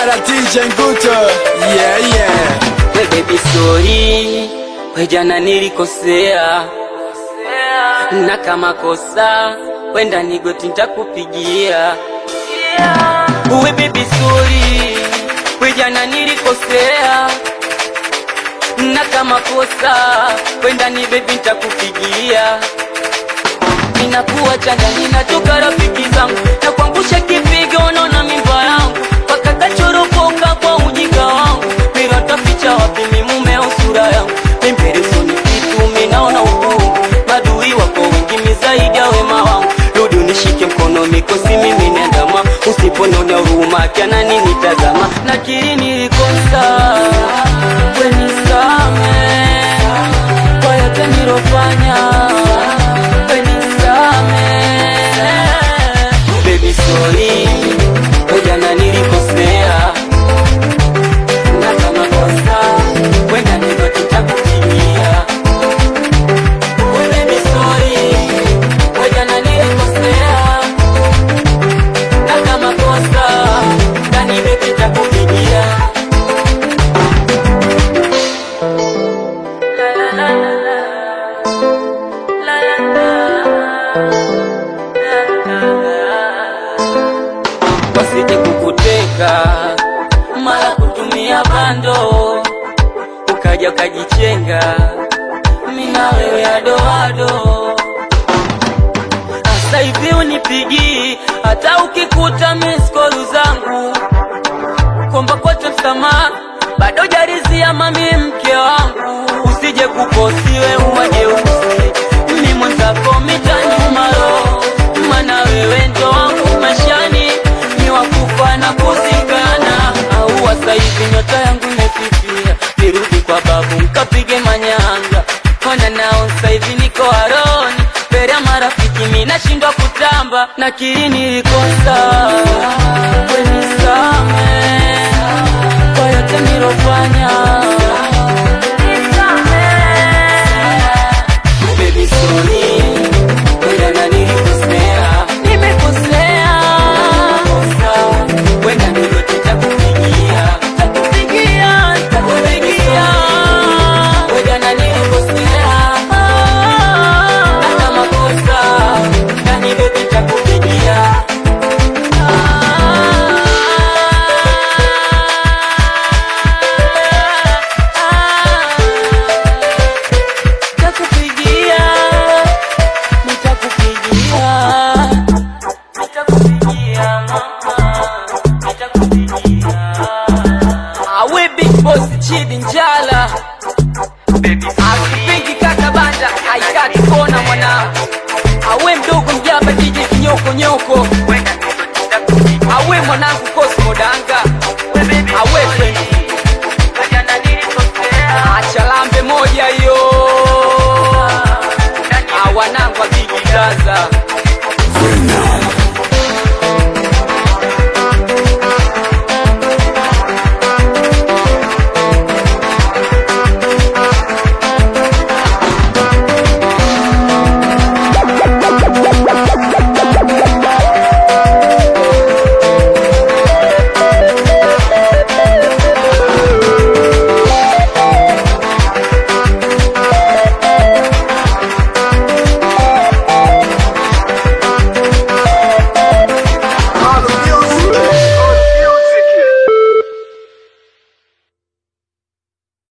Bara DJ Nguto Yeah yeah We baby sorry, we jana nilikosea, na kama kosa wenda nigoti nitakupigia. We baby sorry, we jana nilikosea, na kama kosa wenda ni baby nitakupigia. Ninakuwa changa, ninatoka rafiki zangu na kuangusha kipigo, unaona mimba yangu mpaka kachoropoka kwa ujinga wangu. Mira taficha wapi mi mume au sura yangu? Mimperesoni kitu minaona ukungu, madui wako wengi mi zaidi ya wema wangu. Rudi unishike mkono, mikosi mimi nendama, usiponona huruma kiana nini tazama, nakiri nilikosa, we nisame kwa yote nilofanya, we nisame baby sorry, we jana nilikosea na kama kosa wenda ndivyo tutakupigia. We baby sorry, we jana nilikosea na kama kosa ndani baby tutakupigia. La la la la la. La la la. La la la wasije kukuteka mara kutumia bando ukaja ukajichenga mina wewe adoado hasa hivi unipigii hata ukikuta miskolu zangu kwamba kote msamaha bado jarizia mami mke wangu usije kuposiwe uwajeusi mi mwenzako mitanyumaro mana wewe ndo wangu mashani ni wakufa na kuzikana au wasaivi nyota yangu imefifia nirudi kwa babu mkapige manyanga kona nao saivi niko aroni mbele ya marafiki mi nashindwa kutamba na kiri nilikosa wenisame kwa yote nilofanya